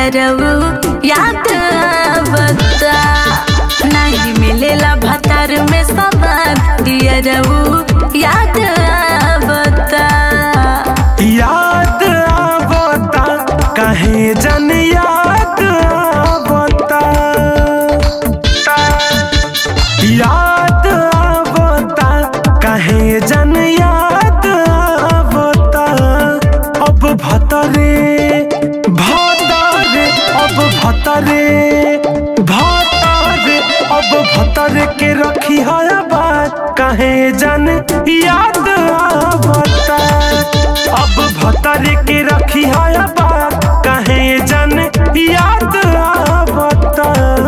दिया रऊ याद बता नहीं मिलेला भतार में सवाद दिया रऊ याद बता याद आवता कहे जन याद आवता याद आवता कहे जन याद आवता अब भतरे भतरे अब भतरे भतरे अब भतरे के रखी है बात कहे जन याद आवता अब भतरे के रखी है बात कहे जन याद आवता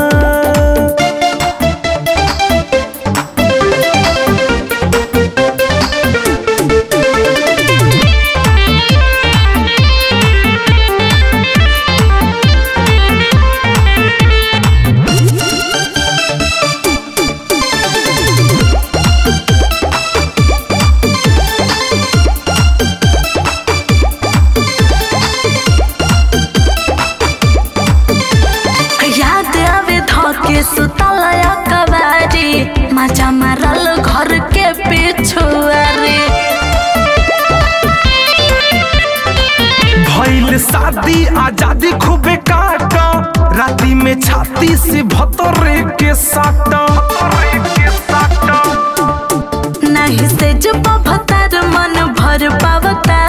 याद आवे धके सुतलया कबारी मजा मारल घर के पिछुआरी भइल शादी आजादी खूबे काटा राती में छाती से भतरे के साटा नहीं से जब भतार मन भर पावता